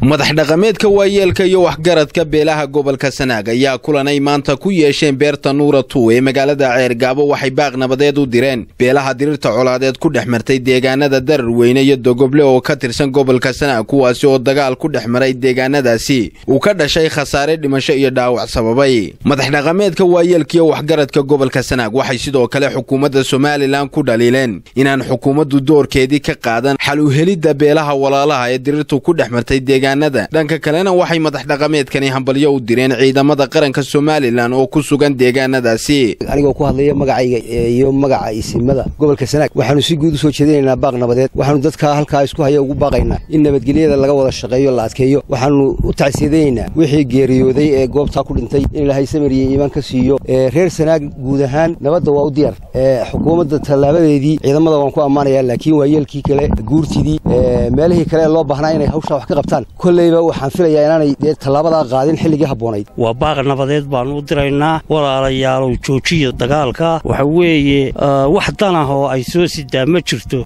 madax dhaqameedka waayeelka iyo waxgaradka beelaha gobolka sanaag ayaa kulan ay maanta ku yeesheen beerta nuura tuu ee magaalada ceergaabo waxay baaq nabadeed u direen beelaha dirirta colaadeed ku dhex martay deegaanada darar weyne iyo dogoble oo ka tirsan gobolka sanaag kuwaasi oo dagaal ku dhex maray deegaanadaasi uu ka dhashay khasaare dhimasho iyo dhaawac sababay madax dhaqameedka waayeelkaiyo waxgaradka gobolka sanaag waxay sidoo kale xukuumadda somalilan ku dhaliileen inaan xukuumaddu doorkeedii ka qaadan xal u helidda beelaha walaalaha ee dirirtu ku dhex martay deegaanada dhanka kalena waxay madax dhaqameedkani hambalyo u direen ciidamada qaranka somalilan oo ku sugan deegaanadaasi anigoo ku hadlaya magacayga iyo magaca isimada gobolka sanaag waxaanu si guud u soo jeedinaynaa baaq nabadeed waxaanu dadka halkaa isku haya ugu baaqaynaa in nabadgelyada laga wada shaqeeyo la adkeeyo waxaanu u tacsiyadaynaynaa wixii geeriyooday ee goobtaa ku dhintay in ilaahay samir iyo iimaan ka siiyo reer sanaag guud ahaan nabadda waa u diyaar xukuumadda tallaabadeedii ciidamada waan ku ammaanayaa laakiin waayeelkii kale guurtidii meelihii kale ee loo baahnaa inay hawshaa wax ka qabtaan kolleyba waxaan filayaa inaanay dee tallaabadaa qaadin xilligii habboonayd waa baaq nabadeed baanu u diraynaa walaalayaalow joojiya dagaalka waxa weeye wax danah oo ay soo sidaa ma jirto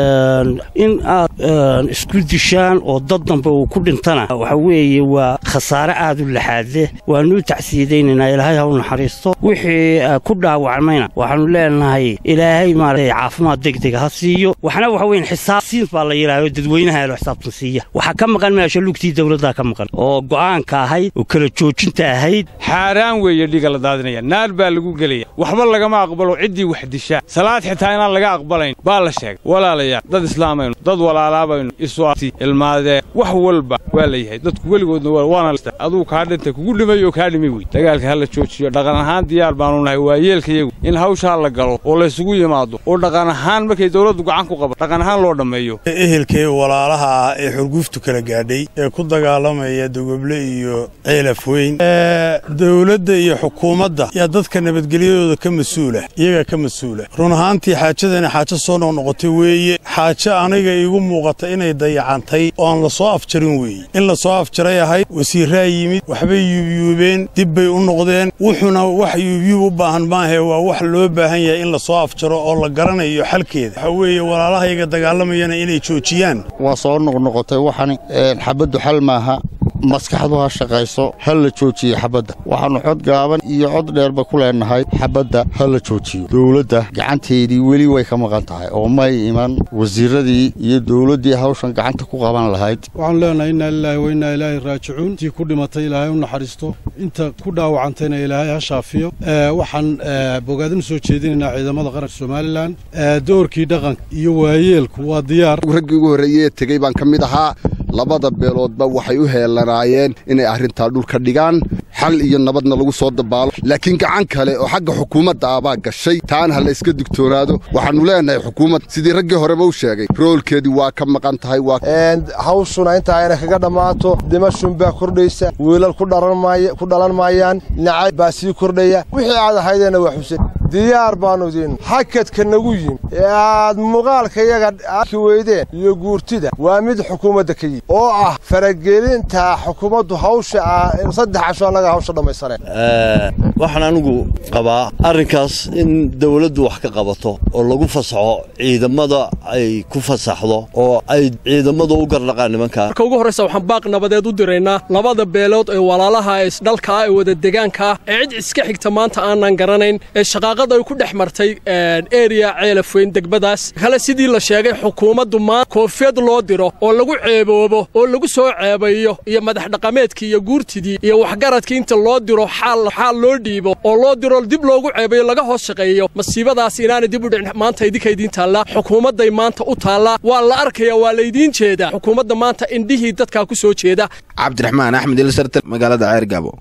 in aad isku dishaan oo dad dambe uu ku dhintana waxa weeye waa khasaare aad u laxaadleh waanu u tacsiyadaynaynaa ilaahay ha u naxariisto wixii ku dhaawacmayna waxaanu leenahay ilaahay maarata caafimaad degdega ha siiyo waxna waxa weyn xisaabsiin baa la yidhahdo dadweynaha elo xisaabtan siiya waxaa ka maqan meesha lugtii dawladdaa ka maqan oo go'aanka ahayd oo kala joojinta ahayd xaaraan weeye dhiga la daadinaya naar baa lagu gelaya waxba lagama aqbalo ciddii wax dishaa salaad xitaa inaan laga aqbalayn baa la sheegay walaalayaal dad islaamaynu dad walaalaabaynu isuati ilmaadee wax walba waa la yahay dadku weligoodna waana aduu kaa dhintay kugu dhimay oo kaa dhimay wey dagaalka ha la joojiyo dhaqan ahaan diyaar baanu nahay waayeelkayagu in hawshaa la galo oo laysugu yimaado oo dhaqan ahaan markay dawladdu gacan ku qaban dhaqan ahaan loo dhammeeyo ehelkee walaalaha ah ee xurguftu kala gaadhay ee ku dagaalamaya dogoble iyo ceelaf weyn dawladda iyo xukuumadda yaa dadka nabadgelyadooda ka mas-uula iyagaa ka mas-uula run ahaantii xaajadani xaajo soo noqnoqotay weeye xaajo aniga iigu muuqata inay dayacantay oo aan la soo afjarin weeye in la soo afjaray ahayd wasiirraa yimid waxbay yuubyuubeen dib bay u noqdeen wuxuuna wax yuubyuub u baahan maahee waa wax loo baahan yahay in la soo afjaro oo la garanayo xalkeeda waxa weeye walaalahayga dagaalamayana inay joojiyaan waa soo noqnoqotay waxani xabaddu xal maaha maskaxdu ha shaqayso ha la joojiyo xabadda waxaannu cod gaaban iyo cod dheerba ku leennahay xabadda ha la joojiyo dawladda gacanteedii weli way ka maqan tahay oo may iman wasiirradii iyo dawladdii hawshan gacanta ku qaban lahayd waxaanu leenahay innaa lilaahi wa innaa ilaahi raajicuun intii ku dhimatay ilaahay u naxariisto inta ku dhaawacantayna ilaahay ha shaafiyo waxaan bogaadin u soo jeedinaynaa ciidamada qaranka somalilan doorkii dhaqanka iyo waayeelku waa diyaar raggii ugu horreeyey ee tegey baan ka mid ahaa labada beeloodba waxay u heelanaayeen inay arrintaa dhulka dhigaan xal iyo nabadna lagu soo dabaalo laakiin gacan kale oo xagga xukuumadda ah baa gashay taana ha la iska digtoonaado waxaannu leenahay xukuumad sidii raggii horeba u sheegay roolkeedii waa ka maqan tahay hawshuna intaa ayna kaga dhammaato dimashun baa kordhaysa wiilal ku dhalan maayaan nacayb baa sii kordhaya wixii aad ahaydeenna waa xuse diyaar baannu idin hakadka nagu yimi ee aad muuqaalka yaga arki weydeen iyo guurtida waa mid xukuumadda ka yimi oo ah faragelinta xukuumaddu hawsha ah saddex casho annaga hawsha dhammaysaneen waxaan anigu qabaa arrinkaas in dawladdu wax ka qabato oo lagu fasaxo ciidamada ay ku fasaxdo oo ay ciidamadu u garnaqaan nimankaa marka ugu horraysa waxaan baaq nabadeed u diraynaa labada beelood ee walaalaha ee isdhalka ah ee wada degaanka ah ee cid iska xigta maanta aanan garanayn ee shaqaaqada ay ku dhex martay eriya ceelafweyn degbadaas kale sidii la sheegay xukuumaddu maan koofiyad loo diro oo lagu ceeboobo oo lagu soo ceebayo iyo madax dhaqameedkii iyo guurtidii iyo waxgaradkii inta loo diro xaal loo dhiibo oo loo diro dib loogu ceebayo laga hoos shaqeeyo masiibadaas inaanay dib u dhicin maanta idinka idiin taallaa xukuumadday maanta u taallaa waa la arkaya waa laydiin jeedaa xukuumadda maanta indhihii dadkaa ku soo jeeda cabdiraxmaan axmed ilsartel magaalada ceergaabo